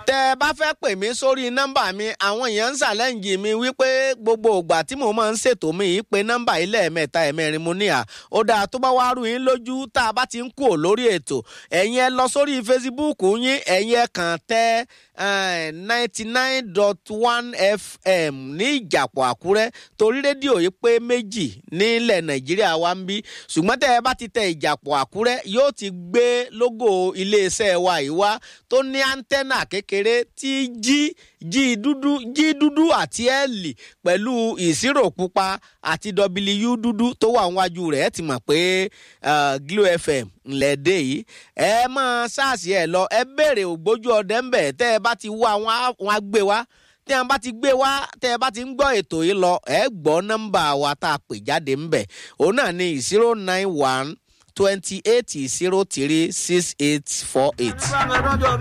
tẹ́ ẹ bá fẹ́ pè mí sórí nọ́mbà mi àwọn èèyàn ń ṣàlẹ́ǹjì mi wípé gbogbo ìgbà tí mo máa ń ṣètò mi yìí pé nọ́mbà yìí lẹ́ẹ̀mẹ́ta ẹ̀mẹ́rin mo ní à ó dáa tó bá wá rú yín lójú tá a bá ti ń kú lórí ètò ẹ̀yin ẹ lọ sórí Facebook yín ẹ̀yin ẹ kàn tẹ́ ninety nine dot one FM ní ìjàpọ̀ Àkúrẹ́ torí rédíò yìí pé méjì nílẹ̀ Nàìjíríà wa ń bí ṣùgbọ́n tẹ́ ẹ bá ti tẹ ìjàpọ̀ Àkúrẹ́ yóò ti gbé lógò iléeṣẹ́ wa yìí wá tó ní áńtẹ́nà kékeré tí jí jí dúdú jí dúdú àti ẹ̀lì pẹ̀lú ìṣirò pupa àti w dúdú tó wà níwájú rẹ̀ ẹ ti mọ̀ pé Glo FM ńlẹ̀ dé yìí ẹ máa ṣáàṣì ẹ lọ ẹ béèrè ògbójú ọdẹ ńbẹ tẹ́ ẹ bá ti wá wọn á gbé wá tí wọn bá ti gbé wá tẹ́ ẹ bá ti ń gbọ́ ètò yìí lọ ẹ gbọ́ nọ́mbà wa tá a pè jáde ńbẹ òun náà ní zero nine one twenty eight zero three six eight four eight.